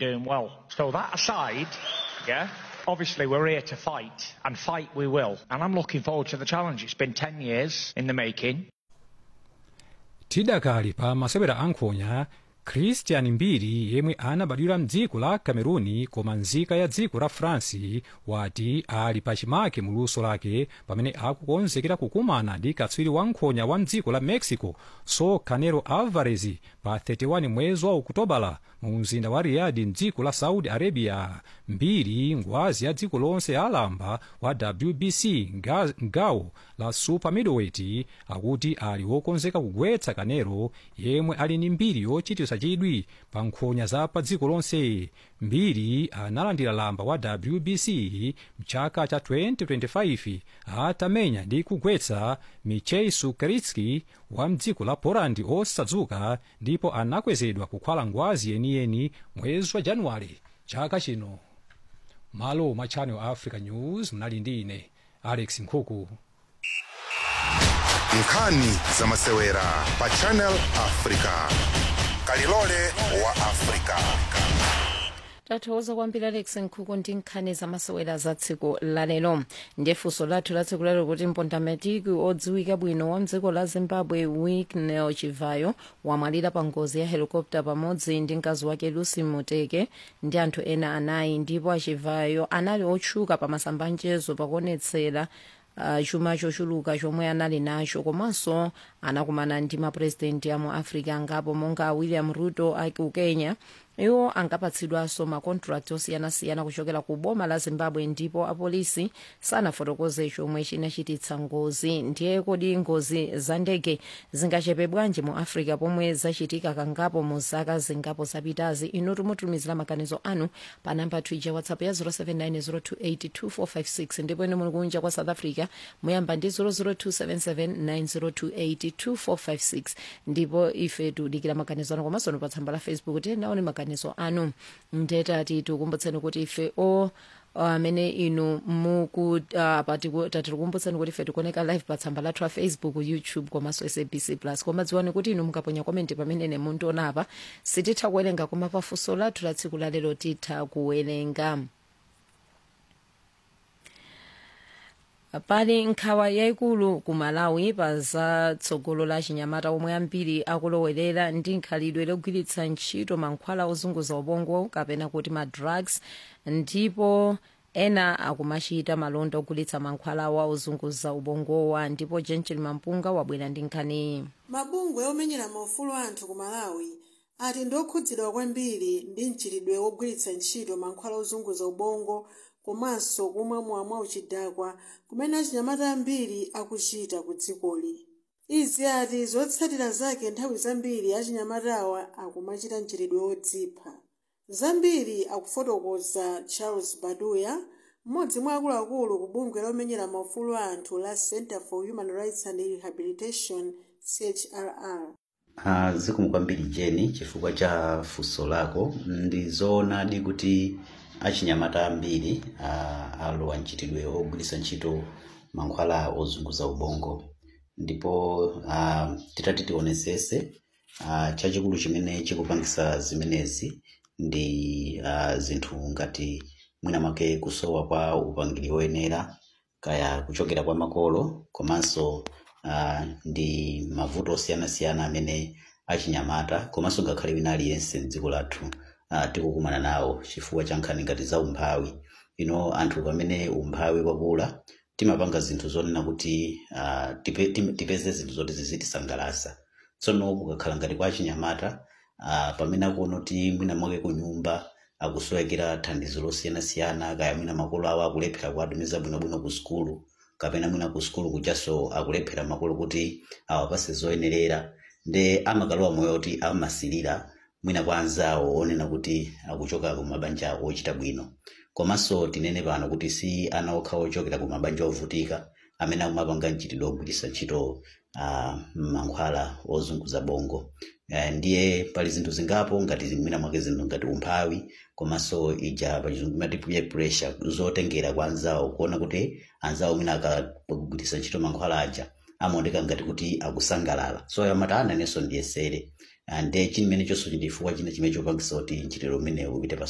doing well. So that aside, yeah, obviously we're here to fight, and fight we will. And I'm looking forward to the challenge. It's been 10 years in the making. tidakali pa masewera ankhonya christian mbiri yemwe anabadwira mdziko la cameruni koma nzika ya dziko la france wati ali pachimake mu luso lake pamene akukonzekera kukumana ndi katswiri wankhonya wa mdziko la mexico so canelo alvarez pa 31 mwezi wa okutobala mu mzinda wa riyadh mdziko la saudi arabia mbiri ngwazi ya dziko lonse alamba wa wbc nga- ngawo la super middleweight akuti ali wokonzeka kugwetsa kanelo yemwe ali ndi mbiri yochititsa chidwi pa nkhonya za pa dziko lonse mbiri analandira lamba wa wbc mchaka cha 2025 atamenya ndi kugwetsa michei sukritsky wa mdziko la poland osadzuka ndipo anakwezedwa kukhala ngwazi yeniyeni mwezi wa januwale chaka chino malo mwa channel africa news mnali ndi ine alex nkhuku nkhani za masewera pa channel africa kalilole wa africa tathokoza kwambiri alex nkhuku ndi nkhani zamasewera za tsiku lalero ndiye funso lathu la tsiku lalero kuti mpondamatiki odziwika bwino wa mdziko la zimbabwe winnie chivayo wamwalira pa ngozi ya helikopta pamodzi ndi mkazi wake lucy muteke ndi anthu ena anayi ndipo achivayo anali otchuka pa masambanjezo pakuonetsera uh, chuma chochuluka chomwe anali nacho komanso anakumana ndi mapurezidenti amu africa angapo monga william ruto aku kenya iwo angapatsidwanso makontrakt osiyanasiyana kuchokera ku boma la zimbabwe ndipo apolisi sanafotokoze chomwe chinachititsa ngozi ndiye kodi ngozi za ndege zingachepe bwanji mu africa pomwe zachitika kangapo mu zaka zingapo zapitazi inu tumutumizira maganizo anu pa namba twija whatsapp ya 0790282456 ndipo ine muli kunja kwa south africa muyamba ndi 0027790282456 ndipo ife tikudikira maganizo anu komanso pa tsamba la facebook tiyenaone maganizo anu ndetati tikumbutseni kuti ife o amene inu muku tatikukumbutsani kuti ife tikuoneka live pa tsamba lathu la facebook youtube komanso sabc plus koma dziwani kuti inu mukaponya komenti pamene ine mundiona apa sititha kuwerenga koma pafunso lathu la tsiku lalero titha kuwerenga pali nkhawa yayikulu ku malawi pa za tsogolo la chinyamata omwe ambiri akulowerera ndi nkhalidwe logwiritsa ntchito mankhwala ozunguza ubongo kapena kuti ma drugs ndipo ena akumachita malonda ogulitsa mankhwala wa ozunguza ubongowa ndipo jenchel mampunga wabwera ndi nkhaniyi mabungwe omenyera maufulu anthu ku malawi ati ndi okhudzidwa kwambiri ndi mchitidwe wogwiritsa ntchito mankhwala ozunguza ubongo komanso kumwa mwamwa uchidakwa kumene achinyamata ambiri akuchita ku dzikoli izi ati zotsatira zake nthawi zambiri achinyamatawa akumachita mchitidwe wodzipha zambiri akufotokoza charles baduya mmodzi mwa akuluakulu ku bungwe lomenyera maufulu anthu la center for human rights and rehabilitation chrr Uh, zikomo kwambiri jeni chifukwa cha funso lako ndi zoonadi kuti achinyamata ambiri uh, alowa mchitidwe ogwiritsa ntchito mankhwala ozunguza ubongo ndipo uh, titati tionetsetse uh, chachikulu chimene chikupangitsa zimenezi ndi uh, zinthu ngati mwina mwake kusowa kwa upangiri woyenera kaya kuchokera kwa makolo komanso uh, ndi mavuto osiyanasiyana amene achinyamata komanso ngakhale wina aliyense mdziko lathu uh, tikukumana nawo chifukwa cha nkhani ngati za umphawi ino anthu pamene umphawi wakula timapanga zinthu zonena kuti uh, tipe, tim- tipeze zinthu zoti zizitisangalatsa tsono kukakhala ngati kwa achinyamata uh, pamene akuona kuti mwina mwake ku nyumba akusowekera thandizo losiyanasiyana kaya mwina makolo awo akulephera kuwatumiza bwinobwino ku sukulu kapena mwina ku sukulu kuchaso akulephera makolo kuti awapase zoyenerera nde amakalowa moyo kuti amasilira mwina kwa anzawo onena kuti akuchoka ku mabanja ochita bwino komanso tinene pano kuti si ana okha ochokera ku mabanja ovutika amene akumapanga mchitidwe ogwiritsa ntchito uh, mankhwala ozunguza bongo uh, ndiye pali zinthu zingapo ngati mwina mwake zinthu ngati umphawi komanso ija pachizungu imati peer pressure zotengera kwa anzawo kuona kuti anzawo mwina akagwiritsa ntchito mankhwala aja amaoneka ngati kuti akusangalala so amati ananenso ndiyesere ndiye chimene chonso chindifukwa china chimene chopangisa kuti mchitidwe umenewu upite pa